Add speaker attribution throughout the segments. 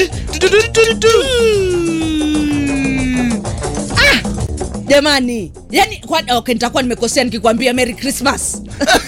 Speaker 1: jamani yani kwa, okay, nitakuwa nimekosea nikikwambia merry christmas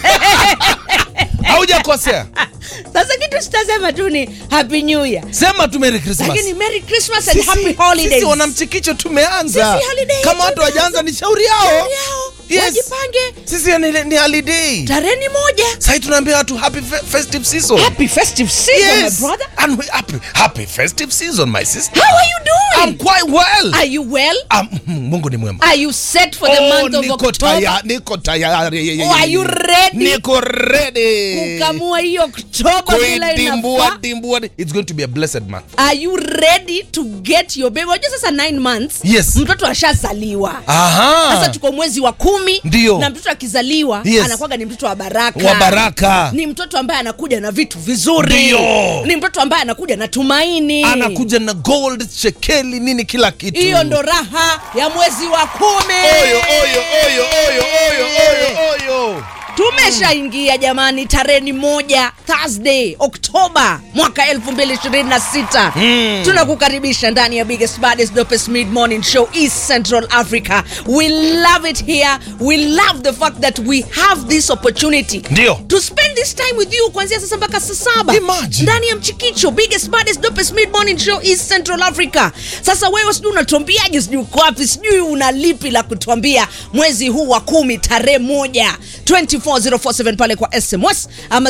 Speaker 2: haujakosea
Speaker 1: sasa kitu sitasema tu ni happy new year
Speaker 2: sema tu merry christmas
Speaker 1: lakini merry christmas and
Speaker 2: Sisi-
Speaker 1: happy holidays
Speaker 2: sisi wanamchikicho tumeanza
Speaker 1: Sisi holiday
Speaker 2: kama watu
Speaker 1: tumeanza.
Speaker 2: wajaanza ni shauri yao
Speaker 1: Shauri yao.
Speaker 2: Yes.
Speaker 1: wajipange
Speaker 2: sisi ni, ni holiday
Speaker 1: tarehe ni moja
Speaker 2: sahii tunaambia watu happy fe- festive season
Speaker 1: happy festive season
Speaker 2: yes.
Speaker 1: my brother
Speaker 2: And we, happy, happy festive season my sister
Speaker 1: how are you doing
Speaker 2: I'm quite well
Speaker 1: are you well
Speaker 2: um, mungu ni mwema
Speaker 1: are you set for the
Speaker 2: Oh,
Speaker 1: month of
Speaker 2: niko
Speaker 1: october
Speaker 2: taya- niko tayari
Speaker 1: Oh, are you ready?
Speaker 2: niko ready
Speaker 1: kukamua hii oktoba bila
Speaker 2: kuidimbua
Speaker 1: inafaa
Speaker 2: dimbua it's going to be a blessed month
Speaker 1: are you ready to get your baby unajua sasa 9 months
Speaker 2: Yes.
Speaker 1: mtoto ashazaliwa
Speaker 2: aha
Speaker 1: sasa tuko mwezi wa kumi
Speaker 2: Ndio.
Speaker 1: na mtoto akizaliwa
Speaker 2: Yes.
Speaker 1: anakuwaga ni mtoto wa baraka
Speaker 2: wa baraka
Speaker 1: ni mtoto ambaye anakuja na vitu vizuri
Speaker 2: Ndio.
Speaker 1: ni mtoto ambaye anakuja na tumaini
Speaker 2: anakuja na gold shekeli nini kila kitu
Speaker 1: hiyo ndo raha ya mwezi wa kumi
Speaker 2: oyo oyo oyo oyo oyo oyo oyo
Speaker 1: tumeshaingia jamani tarehe ni moja thursday oktoba mwaka 2026
Speaker 2: Mm.
Speaker 1: tunakukaribisha ndani ya biggest baddest dopest mid morning show east central africa we love it here we love the fact that we have this opportunity
Speaker 2: Ndio.
Speaker 1: to spend this time with you kuanzia sasa mpaka saa saba
Speaker 2: Imagine.
Speaker 1: ndani ya mchikicho biggest baddest dopest mid morning show east central africa sasa wewe sijui unatuambiaje sijui uko wapi sijui una lipi la kutuambia mwezi huu wa kumi tarehe moja 24047 pale kwa sms ama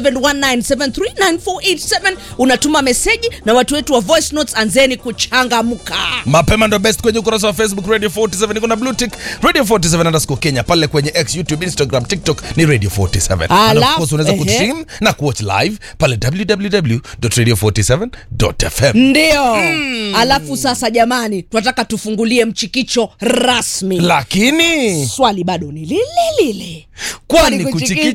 Speaker 1: 0719739487 unatuma meseji na watu wetu wa voice notes anzeni kuchangamka
Speaker 2: mapema ndo best kwenye ukurasa wa facebook radio 47 iko na blue tick radio 47 underscore kenya pale kwenye x youtube instagram tiktok ni radio 47 And of
Speaker 1: Alafu,
Speaker 2: course unaweza
Speaker 1: ehe.
Speaker 2: kutrim na kuwatch live pale www.radio47.fm
Speaker 1: ndio alafu sasa jamani tunataka tufungulie mchikicho rasmi
Speaker 2: lakini
Speaker 1: swali bado ni lile lile
Speaker 2: kwani
Speaker 1: Kwani
Speaker 2: kuchikicha